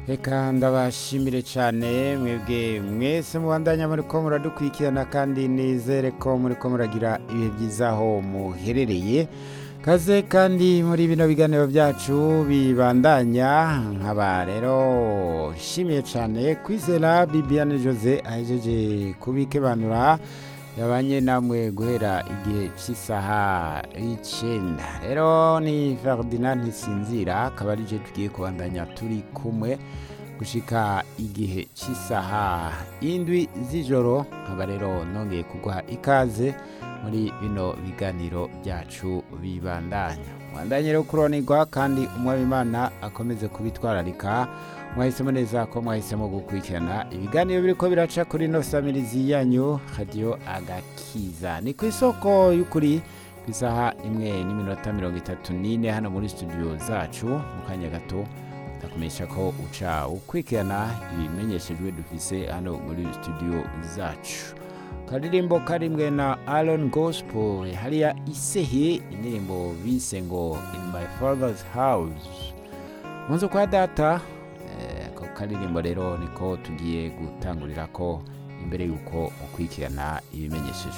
reka ndabashimire cyane mwebwe mwese mubandanya muri ko muradukurikirana kandi nizere ko muri ko muragira ibihe byiza aho muherereye kaze kandi muri bino biganiro byacu bibandanya nkaba rero nshimiye cyane kwizera bibiane jose ahejeje kubikebanura yabanye namwe guhera igihe cy'isaha y'icyenda rero ni ferdinand ntisinzira akaba ari je tugiye kubandanya turi kumwe gushika igihe cy'isaha indwi z'ijoro nkaba rero nongeye kuguha ikaze muri bino biganiro byacu bibandanya mwandanye rero kuronirwa kandi umwabimana akomeze kubitwararika mwahisemo neza ko mwahisemo gukurikirana ibiganiro biriko biraca kuri no samirizi yanyu radiyo agakiza ni ku isoko y'ukuri ku isaha imwe n'iminota mirongo itatu n'ine hano muri studio zacu mu kanya gato ndakumenyesha ko uca ukurikirana ibimenyeshejwe dufise hano muri studio zacu karirimbo karimwe na Aaron Gospel hariya isehe indirimbo bise ngo in my father's house munzu kwa data ako karirimbo rero niko tugiye gutangurira ko imbere y'uko mukurikirana ibimenyesheje